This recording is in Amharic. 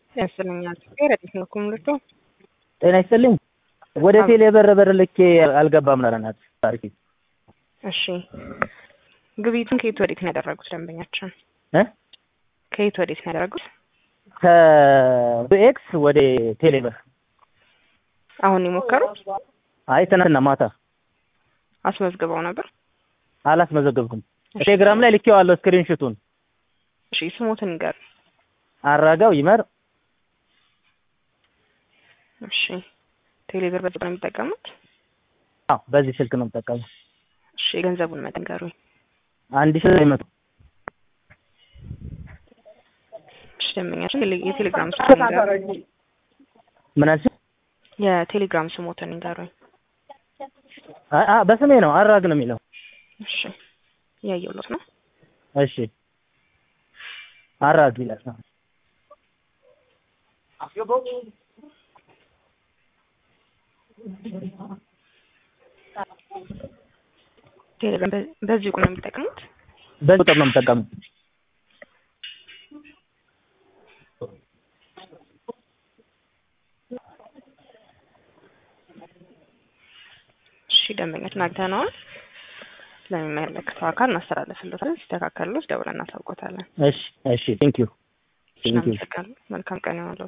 ያስለኛል ረዲት ነው ኩምልቶ ጤና ይስጥልኝ። ወደ ቴሌ በር በር ልኬ አልገባም ለረናት ታሪክ እሺ ግብይቱን ከየት ወዴት ነው ያደረጉት ደንበኛችን? እ ከየት ወዴት ነው ያደረጉት? ከቢኤክስ ወደ ቴሌ በር። አሁን የሞከሩት አይ ትናንትና ማታ አስመዝግበው ነበር? አላስመዘገብኩም። ቴሌግራም ላይ ልኬዋለሁ ስክሪንሹቱን። እሺ ስሞትን ንገር። አራጋው ይመር እሺ ቴሌብር በዚህ ነው የሚጠቀሙት? አዎ በዚህ ስልክ ነው የምጠቀመው። እሺ የገንዘቡን መጠን ንገሩኝ። አንድ ሺህ ዘጠኝ መቶ እሺ ደንበኛችን የቴሌግራም ስሞትን ንገሩኝ። ምን አልሽኝ? የቴሌግራም ስሞትን ንገሩኝ። አ አ በስሜ ነው አራግ ነው የሚለው። እሺ እያየሁለት ነው። እሺ አራግ ይላል። ቴሌግራም በዚህ ቁጥር ነው የሚጠቀሙት? በዚህ ቁጥር ነው የምጠቀመው። እሺ ደንበኛችን አግኝተነዋል። ለሚመለከተው አካል እናስተላልፍለታለን። ሲስተካከልሎት ደውለን እናሳውቆታለን። እሺ እሺ ቴንክ ዩ ቴንክ ዩ መልካም ቀን ይሆንልዎት።